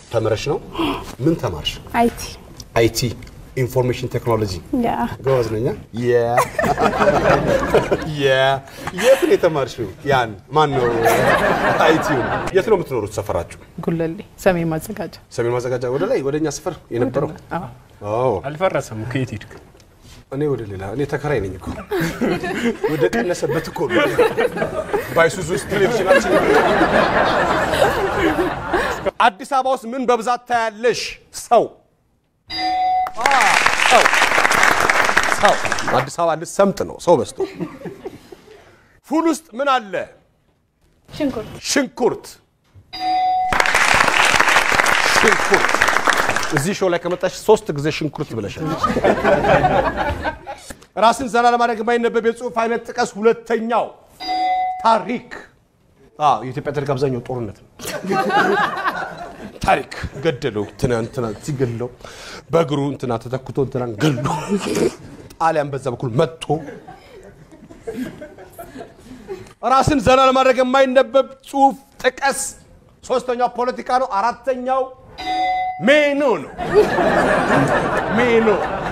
ተምረሽ ነው? ምን ተማርሽ? አይቲ አይቲ ኢንፎርሜሽን ቴክኖሎጂ ያ ጎበዝ ነኛ። የት ነው የተማርሽው? ያን ማን ነው አይቲውን? የት ነው የምትኖሩት? ሰፈራችሁ ጉለሌ ሰሜን ማዘጋጃ ሰሜን ማዘጋጃ ወደ ላይ ወደ እኛ ሰፈር የነበረው? አዎ አልፈረሰም። ከየት ሄድክ? እኔ ወደ ሌላ እኔ ተከራይ ነኝ እኮ ወደ ቀነሰበት እኮ ነው። ባይሱዙ ውስጥ ቴሌቪዥናችን አዲስ አበባ ውስጥ ምን በብዛት ታያለሽ? ሰው ሰው ሰው አዲስ አበባ ልትሰምጥ ነው። ሰው በዝቶ ፉል ውስጥ ምን አለ? ሽንኩርት ሽንኩርት ሽንኩርት እዚህ ሾው ላይ ከመጣሽ ሶስት ጊዜ ሽንኩርት ብለሻል። ራስን ዘና ለማድረግ የማይነበብ የጽሁፍ አይነት ጥቀስ። ሁለተኛው ታሪክ። አዎ የኢትዮጵያ ታሪክ አብዛኛው ጦርነት ነው። ታሪክ ገደለው እንትና እንትና ሲገለው በእግሩ እንትና ተተክቶ እንትናን ገሎ ጣሊያን በዛ በኩል መጥቶ ራስን ዘና ለማድረግ የማይነበብ ጽሁፍ ጥቀስ። ሶስተኛው ፖለቲካ ነው። አራተኛው ሜኑ ነው። ሜኑ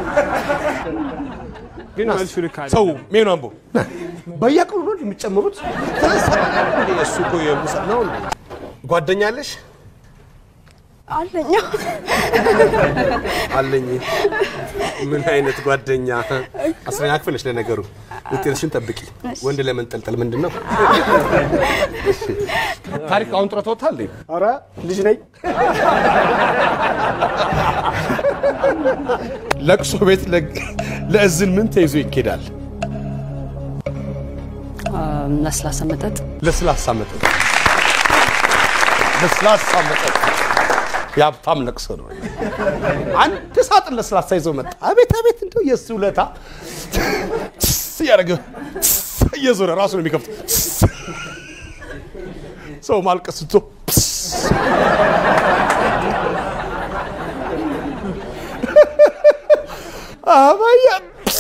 ግን መልሱ ልክ አይደለም። ሰው ሜኑ አንቦ በየቀኑ ነው የሚጨምሩት። እሱ እኮ የሙሳ ነው እንዴ? ጓደኛ አለሽ? አለኛ አለኝ። ምን አይነት ጓደኛ? አስረኛ ክፍል ነሽ ለነገሩ። ውጤትሽን ጠብቂ። ወንድ ለመንጠልጠል ምንድን ነው? እሺ። ታሪክ አሁን ጡረታ ወጥታል? ኧረ ልጅ ነኝ። ለቅሶ ቤት ለ- ለእዝን ምን ተይዞ ይኬዳል? ለስላሳ መጠጥ ለስላሳ መጠጥ። ለስላሳ መጠጥ የሀብታም ለቅሶ ነው። አንድ ሳጥን ለስላሳ ይዞ መጣ። አቤት አቤት፣ እንደው የእሱ ውለታ ትስ እያደረገ ትስ እየዞረ ራሱ ነው የሚከፍት። ሰው ማልቀስ ትቶ ፕስ። አባያ ፕስ።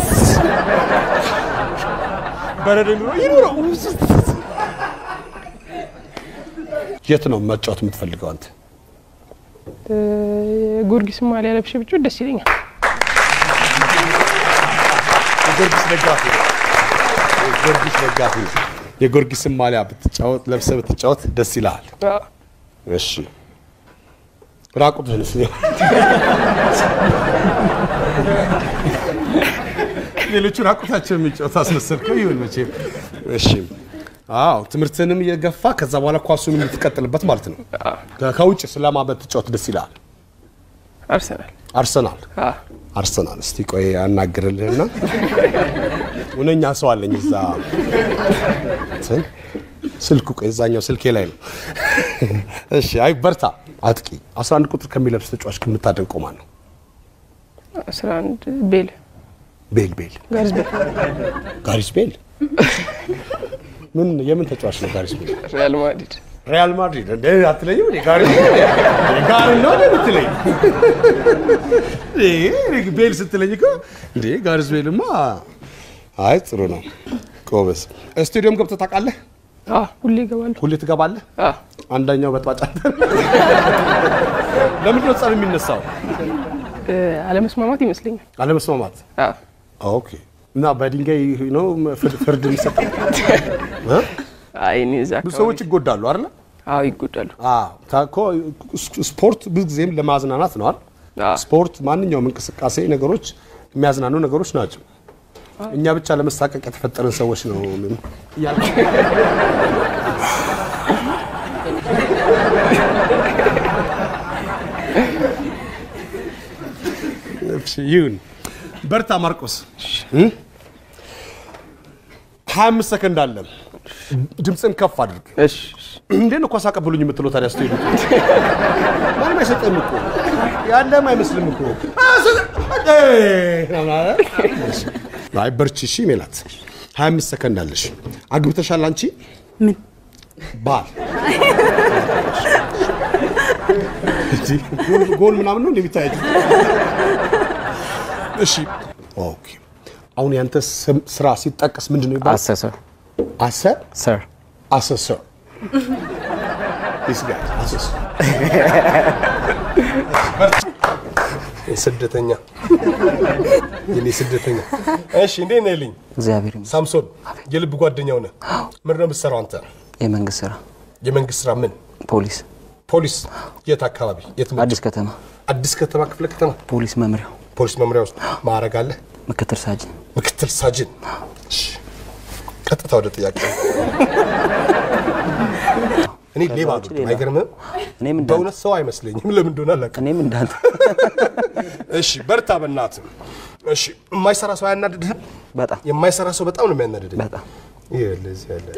በረዶ ይኑረው ይኑረው። የት ነው መጫወት የምትፈልገው አንተ? ጊዮርጊስ ማሊያ ለብሼ ብጮህ ደስ ይለኛል። የጊዮርጊስ ደጋፊ ነው። የጊዮርጊስ ደጋፊ ነው። የጊዮርጊስን ማሊያ ብትጫወት ለብሰህ ብትጫወት ደስ ይልሃል። አዎ። እሺ ራቁትህን እስኪ ሌሎቹ ራቁታቸው የሚጫወት አስመሰልከው። ይሁን መቼም እሺ። አዎ ትምህርትንም እየገፋ ከዛ በኋላ ኳሱንም የምትቀጥልበት ማለት ነው። ከ- ከውጭ ስለማ ብትጫወት ደስ ይልሃል። አርሰናል አርሰናል አዎ። አርሰናል እስቲ ቆይ አናግርልህና እውነኛ ሰው አለኝ እዛ እንትን ስልኩ ቆይ እዛኛው ስልኬ ላይ ነው። እሺ አይ በርታ አጥቂ 11 ቁጥር ከሚለብስ ተጫዋች ከምታደንቀው ማን ነው? 11 ቤል ቤል ቤል ጋርዝ ቤል ጋሪስ ቤል ምን የምን ተጫዋች ነው ጋሪስ ቤል? ሪያል ማድሪድ ሪያል ማድሪድ እንደ አትለኝም እንዴ? ጋሪ ጋሪ ነው እንዴ የምትለኝ? እንዴ ቤል ስትለኝ እኮ እንዴ ጋሪስ ቤልማ አይ ጥሩ ነው ጎበዝ። ስቴዲየም ገብተህ ታውቃለህ? አዎ ሁሌ ይገባሉ። ሁሌ ትገባለህ? አዎ አንደኛው በጥባጫ ለምንድን ነው ጸብ የሚነሳው? እ፣ አለመስማማት ይመስለኛል። አለመስማማት። አዎ ኦኬ። እና በድንጋይ ነው ፍርድ ፍርድ የሚሰጠው? እ? አይ እኔ እዛ ብዙ አካባቢ ሰዎች ይጎዳሉ አይደል? አዎ ይጎዳሉ። አዎ እኮ ስፖርት ብዙ ጊዜም ለማዝናናት ነው አይደል? አዎ ስፖርት ማንኛውም እንቅስቃሴ ነገሮች የሚያዝናኑ ነገሮች ናቸው። እኛ ብቻ ለመሳቀቅ የተፈጠረን ሰዎች ነው ምን እያልኩ እሺ፣ ይሁን። በርታ ማርቆስ። እ? 25 ሰከንድ አለ። ድምፅን ከፍ አድርግ። እሺ እንዴት ነው ኳስ አቀብሉኝ የምትለው ታዲያ? ስትሄዱ ማንም አይሰጥም እኮ ያለም አይመስልም እኮ። አይ በርቺ። እሺ ሜላት 25 ሰከንድ አለሽ። አግብተሻል አንቺ? ምን ባል እንጂ ጎል- ጎል ምናምን ነው እንደሚታየው። እሺ ኦኬ። አሁን ያንተ ስም- ስራ ሲጠቀስ ምንድን ነው ይባላል? አሰሰር አሰ ሰር assessor. this guy, assessor. ስደተኛ የኔ ስደተኛ። እሺ እንዴት ነህ ልኝ? እግዚአብሔር ይመስገን። ሳምሶን የልብ ጓደኛው ነህ። ምንድን ነው የምትሰራው አንተ? የመንግስት ስራ የመንግስት ስራ ምን? ፖሊስ ፖሊስ። የት አካባቢ? የት ምድብ? አዲስ ከተማ አዲስ ከተማ ክፍለ ከተማ ፖሊስ መምሪያው ፖሊስ መምሪያ ውስጥ ማዕረግ አለ? ምክትል ሳጅን ምክትል ሳጅን። እሺ፣ ቀጥታ ወደ ጥያቄ። እኔ ሌባ ውጭ አይደለም፣ ሌላ። አይገርምህም? እኔም እንዳንተ በእውነት ሰው አይመስለኝም። ለምን እንደሆነ አላውቅም። እኔም እንዳንተ እሺ በርታ በእናትህ። እሺ የማይሰራ ሰው አያናድድህም? በጣም የማይሰራ ሰው በጣም ነው የሚያናድድህ። በጣም ይሄ ለዚህ ያለ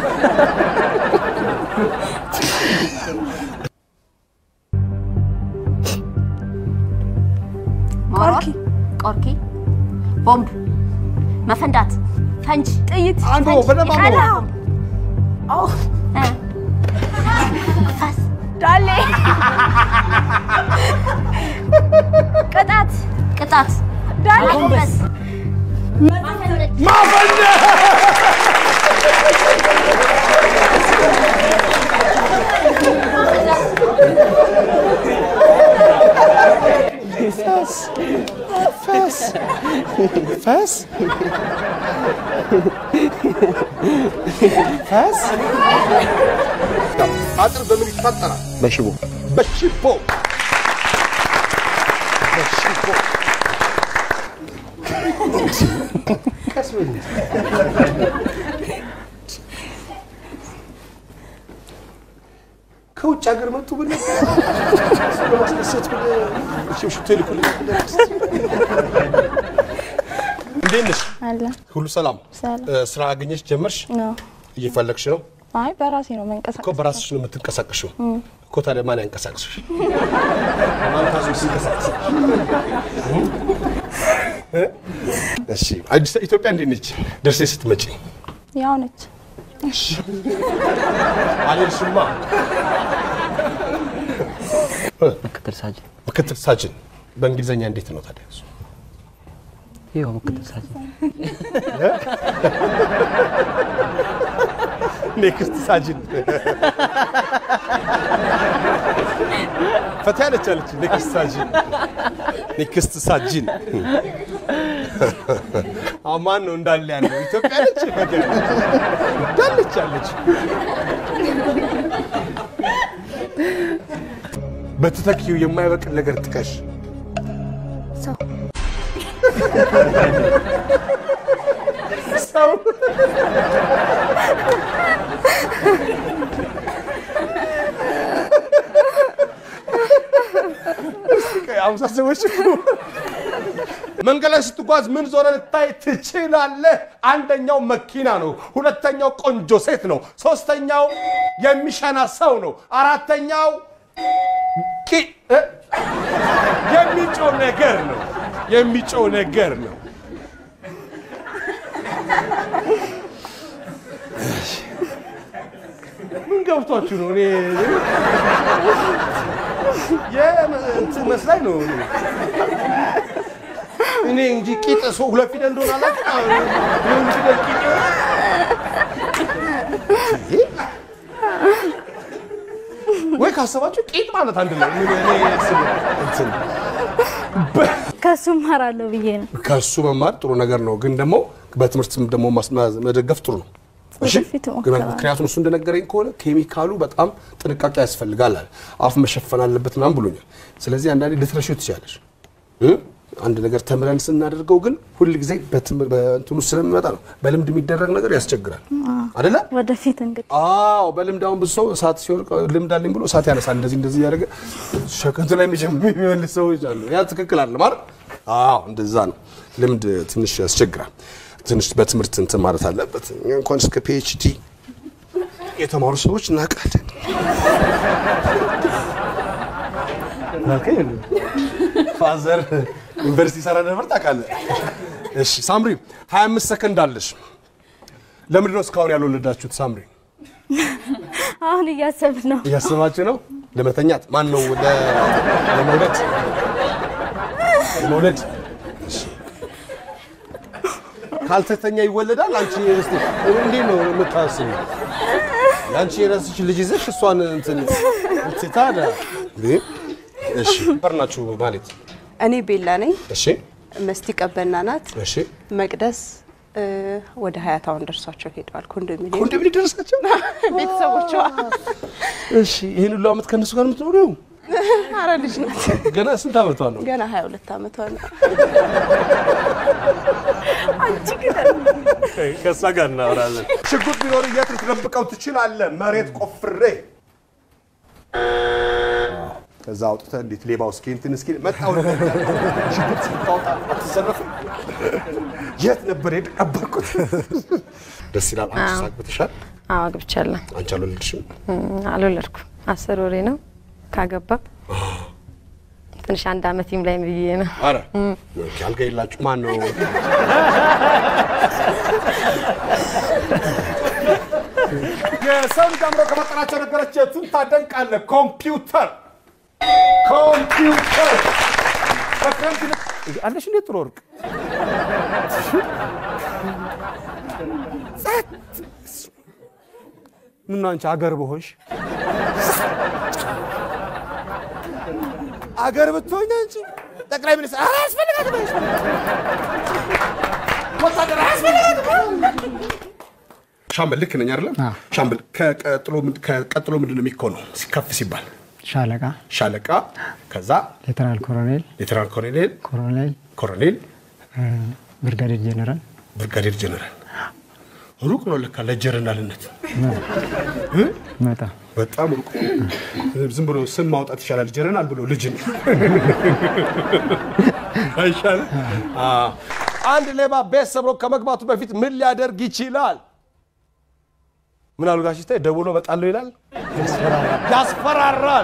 ቆርኪ ቆርኪ፣ ቦምብ፣ መፈንዳት፣ ፈንጅ፣ ጥይት አንዱ ፈንጅ፣ በደንብ አንዱ ቀላም፣ እ፣ ፈስ፣ ዳሌ ቅጣት፣ ቅጣት፣ ዳሌ ማጎንበስ፣ ማፈንደድ፣ ፈስ ፈስ አጥር በምን ይታጠራል? በሽቦ በሽቦ በሽቦ ቀስ በል እንጂ። ከውጭ ሀገር መጡ ብለህ ለማስደሰት ብለህ ሽቶ ይልኩልኝ ብለህ እንዴት ነሽ? አለ ሁሉ ሰላም? ሰላም። እ፣ ስራ አገኘሽ ጀመርሽ? ነው። እየፈለግሽ ነው? አይ በራሴ ነው እኮ መንቀሳቀስ። በራስሽ ነው የምትንቀሳቀሽው እኮ። ታዲያ ማን ያንቀሳቅስሽ? ማን ታዞ ሲንቀሳቀስ? እ? እሺ አዲስ ኢትዮጵያ እንዴት ነች? ደርሴ ስትመጪ ያው ነች። አልሄድሽማ። ምክትል ሳጅን ምክትል ሳጅን በእንግሊዝኛ እንዴት ነው ታዲያ? እሱ? ይኸው ምክትል ሳጅን ኔክስት ሳጅን ፈታ ያለች አለች። ኔክስት ሳጅን ኔክስት ሳጅን አሁን ማን ነው እንዳለ ያለው? ኢትዮጵያ ነች ፈታ ያለች እንዳለች አለች። በትተኪው የማይበቅል ነገር ጥቀሽ። ሰው ሰው አምሳ ሰዎች መንገድ ላይ ስትጓዝ ምን ዞረ ልታይ ትችላለህ? አንደኛው መኪና ነው። ሁለተኛው ቆንጆ ሴት ነው። ሶስተኛው የሚሸና ሰው ነው። አራተኛው ቂ- እ? የሚጮህ ነገር ነው። የሚጮህ ነገር ነው። ምን ገብቷችሁ ነው? እኔ የእንትን መስላኝ ነው እኔ እኔ እንጂ ቂጥ ሰው ሁለት ፊደል እንደሆነ አላውቅም። የሆነ ፊደል ቂጥ ይሆናል። ወይ ካሰባችሁ ቂጥ ማለት አንድ ነው። ምን እኔ ስም እንትን ከሱ እማራለሁ ብዬ ነው። ከሱ መማር ጥሩ ነገር ነው፣ ግን ደግሞ በትምህርትም ደግሞ ማስ- መደገፍ ጥሩ ነው። እሺ? ወደፊት እሞክራለሁ። ምክንያቱም እሱ እንደነገረኝ ከሆነ ኬሚካሉ በጣም ጥንቃቄ ያስፈልጋል አለ። አፍ መሸፈን አለበት ምናምን ብሎኛል። ስለዚህ አንዳንዴ ልትረሺው ትችላለሽ። እ? አንድ ነገር ተምረን ስናደርገው ግን ሁል ጊዜ በትምህር- በእንትኑ ስለሚመጣ ነው። በልምድ የሚደረግ ነገር ያስቸግራል አደለ? ወደፊት እንግዲህ አዎ በልምድ አሁን ብዙ ሰው እሳት ሲወርቅ ልምድ አለኝ ብሎ እሳት ያነሳል። እንደዚህ እንደዚህ እያደረገ ሸከንቱ ላይ የሚጀምር የሚመልስ ሰዎች አሉ። ያ ትክክል አለ ማለት አዎ፣ እንደዛ ነው። ልምድ ትንሽ ያስቸግራል። ትንሽ በትምህርት እንትን ማለት አለበት። እኛ እንኳን እስከ ፒኤችዲ የተማሩ ሰዎች እናውቃለን። ፋዘር ዩኒቨርሲቲ ሰራ ነበር ታውቃለህ። እሺ ሳምሪ 25 ሰከንድ አለሽ። ለምንድን ነው እስካሁን ያልወለዳችሁት? ሳምሪ አሁን እያሰብን ነው። እያሰባችሁ ነው ለመተኛት? ማን ነው ለ- ለመውለድ መውለድ? እሺ። ካልተተኛ ይወለዳል። አንቺ እስቲ እንዴት ነው የምታስቢው? አንቺ የራስሽ ልጅ ይዘሽ እሷን እንትን እንትን ታዲያ እንዴ? እሺ በርናችሁ ማለት እኔ ቤላ ነኝ። እሺ መስቲ ቀበና ናት። እሺ መቅደስ እ፣ ወደ ሀያታውን ደርሷቸው ሄደዋል። ኮንዶሚኒየም ኮንዶሚኒየም ደረሳቸው። ቤተሰቦቿ እሺ ይህን ሁሉ ዓመት ከእነሱ ጋር የምትኖሪው አረ ልጅ ናት። ገና ስንት ዓመቷ ነው? ገና ሀያ ሁለት ዓመቷ ነው። ከእሷ ጋር እናወራለን። ሽጉጥ ቢኖር የት ልትደብቀው ትችላለህ? መሬት ቆፍሬ ከዛ አውጥተህ እንዴት ሌባው እስኪ እንትን እስኪ መጣው ሽጉጥ ስታወጣ አትዘረፍም? የት ነበር የደበቅኩት? ደስ ይላል። አንቺ ሳግብተሻል? አዎ አግብቻለሁ። አንቺ አልወለድሽም? እም፣ አልወለድኩም። አስር ወሬ ነው ካገባ ትንሽ አንድ አመት ይም ላይ ብዬ ነው። አረ ኦኬ፣ አልጋ የላችሁ ማን ነው? የሰው ልጅ አእምሮ ከፈጠራቸው ነገሮች የቱን ታደንቃለህ? ኮምፒውተር ኮምፒውተር በክረምት ይልቅ- አለሽ እንዴት ጥሩ ወርቅ ጸጥ። ምነው አንቺ አገር በሆንሽ አገር ብትሆኝ አንቺ ጠቅላይ ሚኒስትር ኧረ አያስፈልጋትም ወታደር አያስፈልጋትም ሻምበል ልክ ነኝ አይደለም ሻምበል ከቀጥሎ ምንድ- ከቀጥሎ ምንድን ነው የሚኮነው ከፍ ሲባል ሻለቃ፣ ሻለቃ ከዛ ሌተናል ኮሎኔል፣ ሌተናል ኮሎኔል ኮሎኔል፣ ኮሎኔል ብርጋዴር ጄኔራል ብርጋዴር ጀነራል ሩቅ ነው ለካ ለጀነራልነት መጣ በጣም ሩቅ ዝም ብሎ ስም ማውጣት ይሻላል ጀነራል ብሎ ልጅን አይሻልም አዎ። አንድ ሌባ ቤት ሰብሮ ከመግባቱ በፊት ምን ሊያደርግ ይችላል ምን አሉ ጋሽ ስታይ ደውሎ እመጣለሁ ይላል ያስፈራራል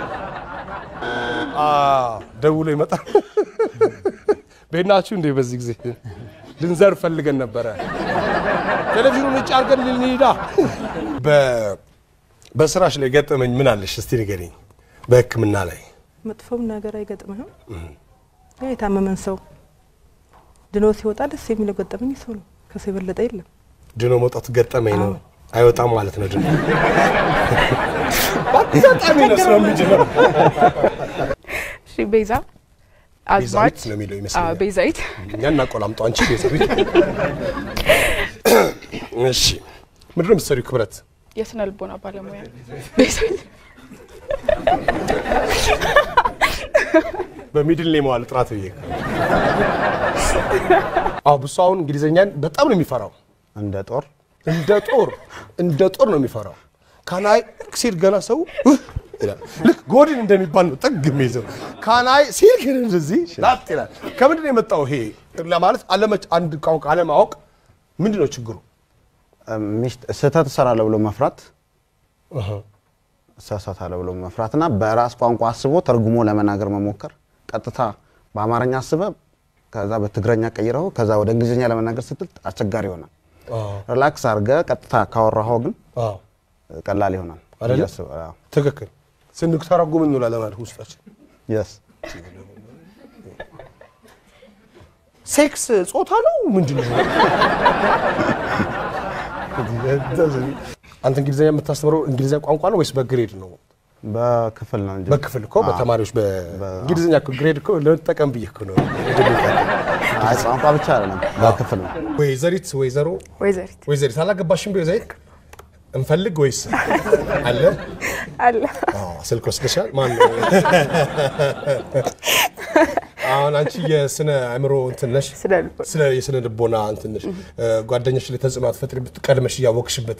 አዎ፣ ደውሎ ይመጣል ቤት ናችሁ እንዴ በዚህ ጊዜ ልንዘር ፈልገን ነበረ ቴሌቪዥኑን ውጭ አድርገን ልንሄዳ በስራሽ ላይ ገጠመኝ ምን አለሽ እስቲ ንገሪኝ በህክምና ላይ መጥፎም ነገር አይገጥምህም። ያ የታመመን ሰው ድኖ ሲወጣ ደስ የሚለው ገጠመኝ ሰው ነው። ከሰው የበለጠ የለም። ድኖ መውጣቱ ገጠመኝ ነው አይወጣም ማለት ነው ድኖ በአጋጣሚ ነው ስራ የሚጀምረው እሺ ቤዛ አዝማች ቤዛዊት ነው የሚለው አዎ፣ ይመስለኛል ቤዛዊት እኛ እናቆላምጠው አንቺ ቤዛዊት እሺ ምንድን ነው የምትሰሪው ክብረት የስነ ልቦና ባለሙያ ቤዛዊት በሚድል ኔም ዋል ጥራት ብዬ አዎ ብሱ አሁን እንግሊዝኛን በጣም ነው የሚፈራው እንደ ጦር እንደ ጦር እንደ ጦር ነው የሚፈራው ካናይ ሲል ገና ሰው "ውህ" ይላል ልክ ጎድን እንደሚባል ነው ጥግ የሚይዘው ካናይ ሲል ግን እንደዚህ ላጥ ይላል ከምንድን ነው የመጣው ይሄ ለማለት አለመች አንድ ቋንቋ አለማወቅ ምንድን ነው ችግሩ ሚስት ስህተት እሰራለሁ ብሎ መፍራት እሳሳታለሁ ብሎ መፍራት እና በራስ ቋንቋ አስቦ ተርጉሞ ለመናገር መሞከር ቀጥታ በአማርኛ አስበ ከዛ በትግረኛ ቀይረው ከዛ ወደ እንግሊዝኛ ለመናገር ስትል አስቸጋሪ ይሆናል። ሪላክስ አድርገ ቀጥታ ካወራኸው ግን ቀላል ይሆናል። አይደለ? ብዬ አስብ- አዎ። ትክክል ስንተረጉም እንውላለን ማለት ውስጣችን Yes። ሴክስ ጾታ ነው ምንድን ነው አንተ እንግሊዝኛ የምታስተምረው እንግሊዝኛ ቋንቋ ነው ወይስ በግሬድ ነው በክፍል ነው እንጂ በክፍል እኮ በተማሪዎች በእንግሊዝኛ እኮ ግሬድ እኮ ለጠቀም ብዬ እኮ ነው አይ ቋንቋ ብቻ አይደለም በክፍል ነው። ወይዘሪት ወይዘሮ ወይዘሪት ወይዘሪት አላገባሽም በወይዘሪት እንፈልግ ወይስ አለ አለ አዎ፣ ስልክ ወስደሻል ማን ነው አሁን አንቺ የስነ አእምሮ እንትን ነሽ ስለ የስነ ልቦና እንትን ነሽ ጓደኞች ላይ ተጽዕኖ አትፈጥሪ ቀድመሽ እያወቅሽበት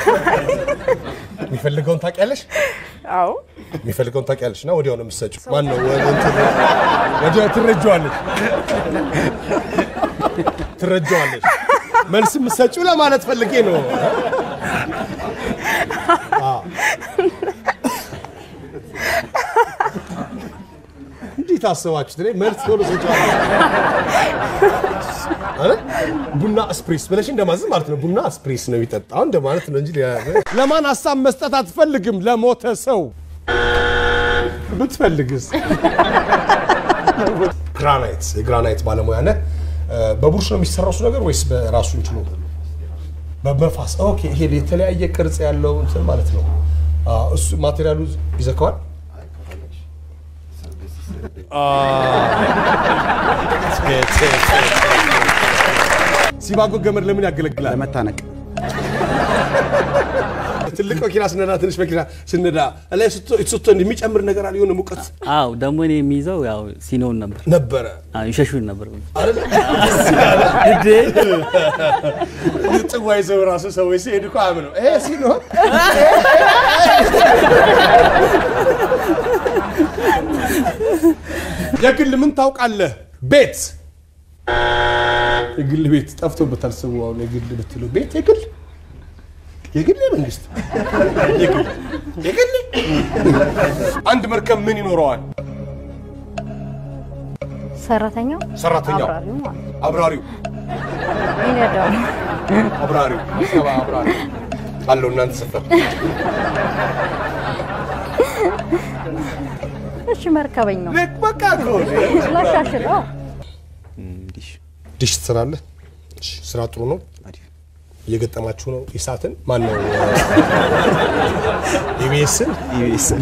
የሚፈልገውን ታውቂያለሽ አዎ የሚፈልገውን ታውቂያለሽ እና ወዲያው ነው የምትሰጪው ማን ነው ወደ እንትን ወዲያው ትረጂዋለሽ ትረጂዋለሽ መልስ የምትሰጪው ለማለት ፈልጌ ነው አዎ። እንዴት አሰባችሁት? እኔ መልስ ቶሎ ሰጫለሁ አይደል? ቡና ስፕሬስ ብለሽ እንደማዘዝ ማለት ነው። ቡና ስፕሬስ ነው የሚጠጣው እንደማለት ነው እንጂ ሌላ- ለማን ሀሳብ መስጠት አትፈልግም? ለሞተ ሰው ብትፈልግስ? ግራናይት የግራናይት ባለሙያ ነህ። በቡርሽ ነው የሚሰራው እሱ ነገር ወይስ በራሱ እንችሎ በመፋስ? ኦኬ፣ ይሄ የተለያየ ቅርጽ ያለው እንትን ማለት ነው። አዎ፣ እሱ ማቴሪያሉ ይዘከዋል። ሲባጎ ገመድ ለምን ያገለግላል? ለመታነቅ ትልቅ መኪና ስነዳ ትንሽ መኪና ስነዳ ላይ ስትቶ የሚጨምር ነገር አለ የሆነ ሙቀት አዎ ደግሞ እኔ የሚይዘው ያው ሲኖን ነበር ነበረ አዎ ይሸሹን ነበር ጽዋ ይዘው ራሱ ሰዎች ሲሄዱ እኮ አያምነው ይሄ ሲኖር የግል ምን ታውቃለህ? ቤት የግል ቤት ጠፍቶበታል። ሰው አሁን የግል ብትለው ቤት የግል የግል የመንግስት የግል የግል አንድ መርከብ ምን ይኖረዋል? ሰራተኛው ሰራተኛው አብራሪው ማለት ነው። አብራሪው ይነዳው አብራሪው ሰባ አብራሪ አለው እናንተ ሰፈር እሺ መርከበኛው በቃ እኮ ላሻሽለው ዲሽ ትሰራለህ? እሺ፣ ስራ ጥሩ ነው። እየገጠማችሁ ነው። ኢሳትን ማን ነው? ኢቢኤስን ኢቢኤስን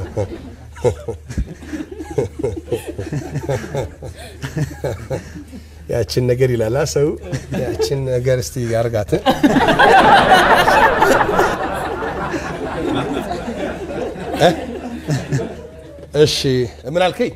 ያችን ነገር ይላላ ሰው ያችን ነገር እስቲ ያርጋት። እሺ ምን አልከኝ?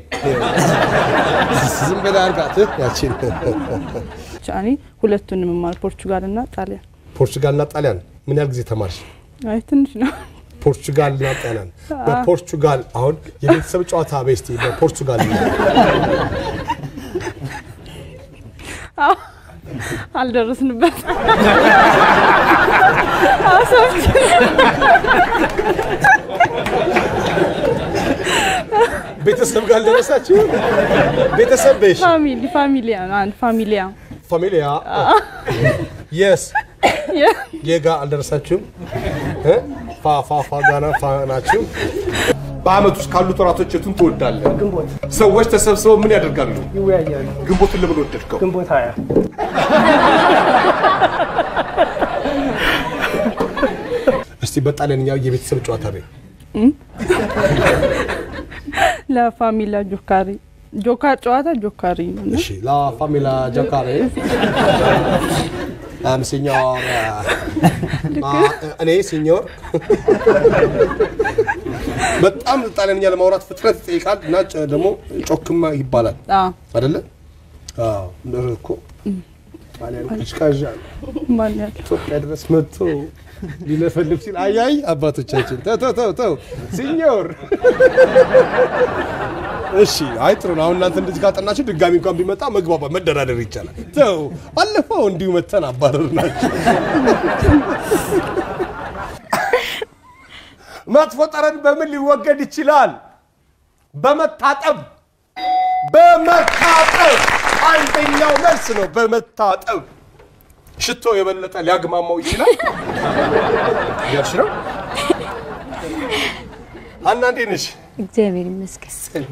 ዝም ብለህ አርጋት ያችን እኔ ሁለቱንም የምማር ፖርቹጋል እና ጣሊያን። ፖርቹጋል እና ጣሊያን ምን ያህል ጊዜ ተማርሽ? አይ ትንሽ ነው። ፖርቹጋል እና ጣሊያን በፖርቹጋል አሁን የቤተሰብ ጨዋታ በስቲ በፖርቹጋል አዎ፣ አልደረስንበት አሰብች ቤተሰብ ጋር አልደረሳችሁ? ቤተሰብ በሽ ፋሚሊ ፋሚሊያ አንድ ፋሚሊያ ፋሚሊያ የስ የጋ አልደረሳችሁም? እ? ፋ ፋ ፋ ጋና ፋ ናችሁ። በአመት ውስጥ ካሉት ወራቶች የቱን ትወዳለህ? ግንቦት ሰዎች ተሰብስበው ምን ያደርጋሉ? ይወያያሉ። ግንቦትን ለምን ወደድከው? ግንቦት ሀያ እስቲ በጣሊያንኛ የቤተሰብ ጨዋታ በይ። ለፋሚላ ጆካሪ ጆካር ጨዋታ ጆካሪ ነው። እና እሺ ላ ፋሚላ ጆካሬ አም ሲኞር እኔ ሲኞር በጣም ጣሊያንኛ ለማውራት ፍጥነት ይጠይቃል እና ጨ- ደግሞ ጮክማ ይባላል አዎ፣ አይደለ? አዎ እንደው እኮ ጣሊያን ቀዥቃዣ ነው። ማን ያለው ኢትዮጵያ ድረስ መጥቶ ሊለፈልፍ ሲል አያይ አባቶቻችን ተው ተው ተው ተው ሲኞር እሺ አይ ጥሩ ነው። አሁን እናንተ እንደዚህ ካጠናችሁ ድጋሚ እንኳን ቢመጣ መግባባት መደራደር ይቻላል። ተው ባለፈው እንዲሁ መተን አባረር ናቸው። መጥፎ ጠረን በምን ሊወገድ ይችላል? በመታጠብ በመታጠብ አንደኛው መልስ ነው። በመታጠብ ሽቶ የበለጠ ሊያግማማው ይችላል። እያልሽ ነው? ሀና እንዴት ነሽ? እግዚአብሔር ይመስገን።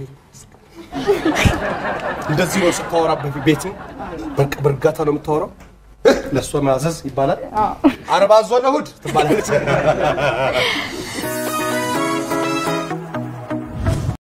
እንደዚህ ነው ስታወራ ቤት በቃ በእርጋታ ነው የምታወራው። ለእሷ ማዘዝ ይባላል። አርባ ዞን እሑድ ትባላለች።